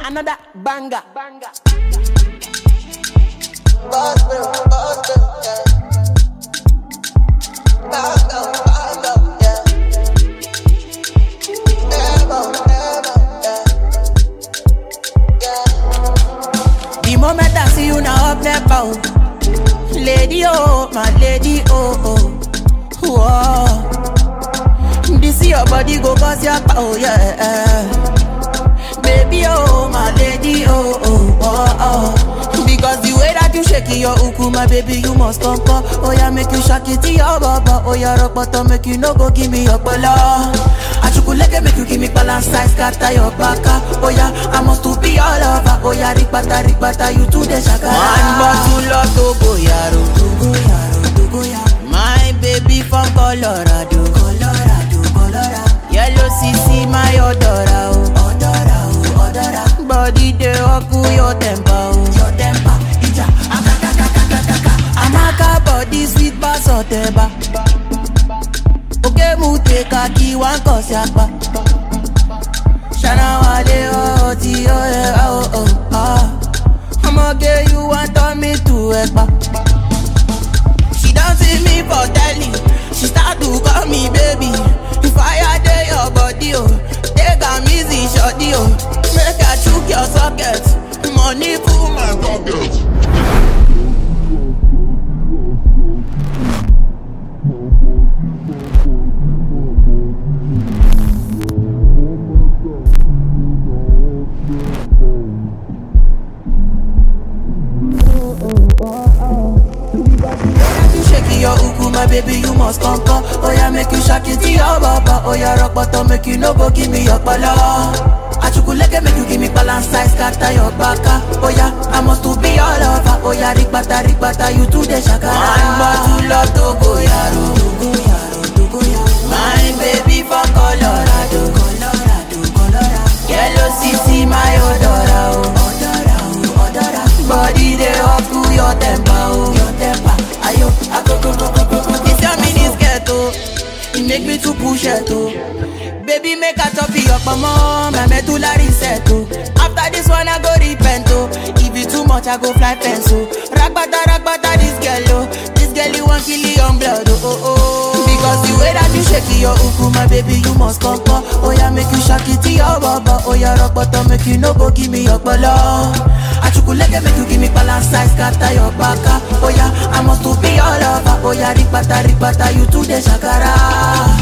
Another banger. Banger. The moment I see you now up there, bow. Lady, oh, my lady, oh, oh. Whoa. This your body go cause your power, yeah. Baby, oh, my lady, oh, oh, oh, oh. Because the way that you shake your uku, my baby, you must come, come. Oh, yeah, make you shake it to your baba. Oh, yeah, rock bottom, make you no go give me your pala. Achukuleke make you give me balance size, scatter your baka. Oh, yeah, I must to be all over. Oh, yeah, rikbata, rikbata, you to the shaka. One bottle of Togo, yaro, Togo, yaro, Togo, yaro. My baby from Colorado, Colorado, Colorado. Yellow CC, my odora, oh, odora, oh, odora. Body dey oku your temper, oh, your temper. Ija, akaka, kaka, kaka, kaka. Amaka body sweet pass oteba. Oke mu take a key one cause yapa. Shana wale oh ti oh yeah oh oh ah. I'ma get you want turn me to ekpa. She don't see me for telly. She start to call me baby. Fire day your body oh. Take am easy shorty oh. Make I chook your socket. Money full my pocket. you shake your uku, my baby, you must come come. Oh yeah, make you shake it to your baba. Oh yeah, rock bottom, make you no go give me your pala. Achukuleke make you give me balance size, scatter your baka. Oh yeah, I must to be all over. Oh yeah, rikbata, rikbata, you to the shaka. One bottle of Togo, yaro, Togo, yaro, Togo, yaro. My baby from Colorado, Colorado, Colorado. Yellow CC, my odora, oh, odora, oh, odora. Body dey up to your temper, oh, your temper. Ayo, agogo, go, go, go, go. This your mini skirt, oh. It make me to push it, oh. Baby, make a top your mama, my medulla reset, oh. After this one, I go repent, oh. If it too much, I go fly fence, oh. Ragbata, ragbata, this girl, oh. This girl, you want kill your blood, oh, oh, oh. Because the way that you shake your uku, my baby, you must come, come. Oh, yeah, make you shake it to your baba. Oh, yeah, rock bottom, make you no go give me your bala. Achukuleke, make you give me balance size, scatter your baka. Oh, yeah, I must to be all over. Oh, yeah, rikbata, rikbata, you to the shakara.